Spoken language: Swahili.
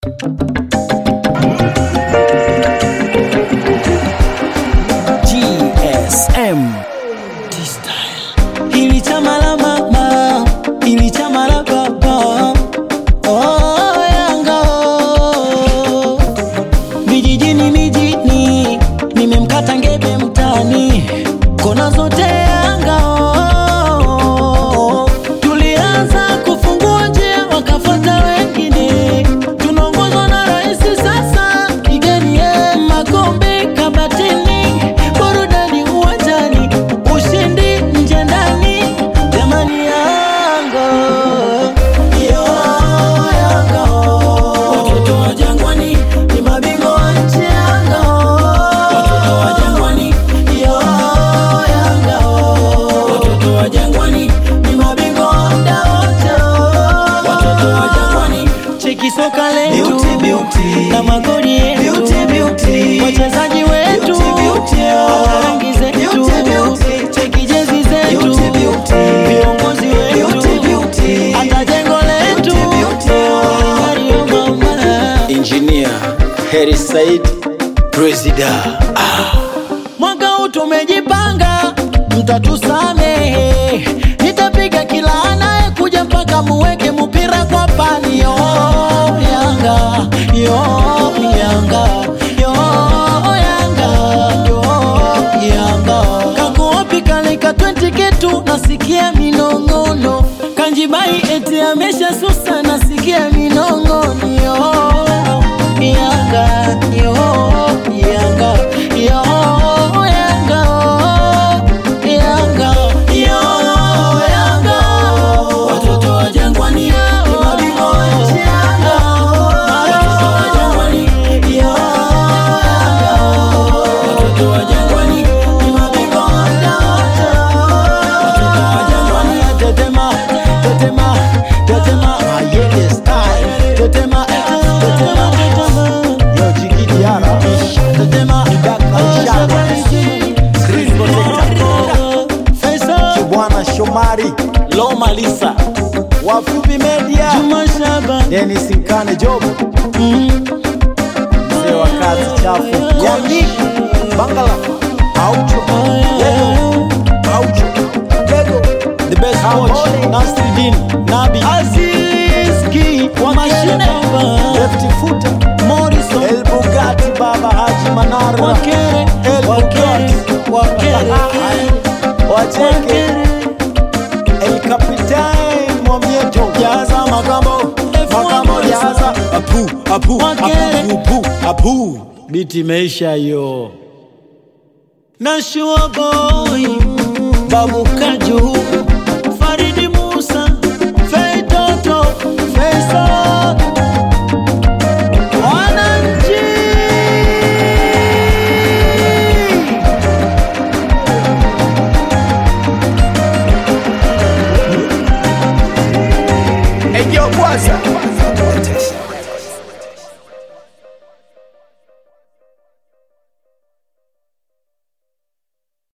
GSM Hili chama la mama, hili chama la baba. Oh, Yanga oh. Vijijini mijini, nimemkata ngebe mtani, kona zote Yanga oh. Tulianza kufungua njia, wakafuata wengine, tunaongozwa na rais sasa, kigeni ye makombe kabatini, burudani uwanjani, ushindi nje ndani, jamani Yanga yo Yanga watoto wa Jangwani ni mabingwa wa nchi Yanga watoto wa Jangwani yo Yanga watoto wa Jangwani ni mabingwa wa muda wote watoto wa Jangwani cheki soka letu Beauty, beauty. na magoli yetu Beauty, beauty. wachezaji wetu Beauty, beauty. wana rangi zetu Beauty, beauty. cheki jezi zetu Beauty, beauty. viongozi Beauty, wetu beauty. hata jengo letu Beauty, beauty. Mario mama Engineer Heri Said Presida mwaka huu tumejipanga, mtatusamehe. Nitapiga kila anayekuja mpaka muweke mpira kwa pani. Yo Yanga, yo Yanga, yo Yanga, yo Yanga. Kakuopi kaleka 20 ketu, nasikia minong'ono. Kanjibai eti amesha susa, nasikia minong'ono. Yo Yanga, yo Yanga, yo Yanga, Yanga, yo Yanga. Watoto wa Jangwani ni mabingwa wa nchi Yanga. Watoto wa Jangwani, yo Yanga. Watoto wa Jangwani ni mabingwa wa muda wote. Watoto wa Jangwani, tetema, tetema, tetema. Mayele style. Tetema, tetema, tetema. Yo, Jiki Diara. Tetema, Daka Ishara. Screen protector. Faisal, Bwana Shomari Loma Lisa, Wafupi Media Juma Shaba, Dennis Nkane Job mm, mzee wa kazi chafu Yanyi Bangala Aucho Lego Aucho Lego the best coach, Kabole. Nasruddin, Nabi, Aziz Ki, wa mashine, Lefty Footer Morrison, El Bugatti Baba Haji Manara Wakere, El Wakere, Wakere, Wacheke Wakere, El Capitan Mwamieto Jaza Makambo Makambo Jaza Apu Apu Wakere. Apu Apu Apu biti imeisha hiyo. Nashua boy, Babu Kaju, Faridi Musa, Fei Toto, Faisal, wananchi Ejo Bwaza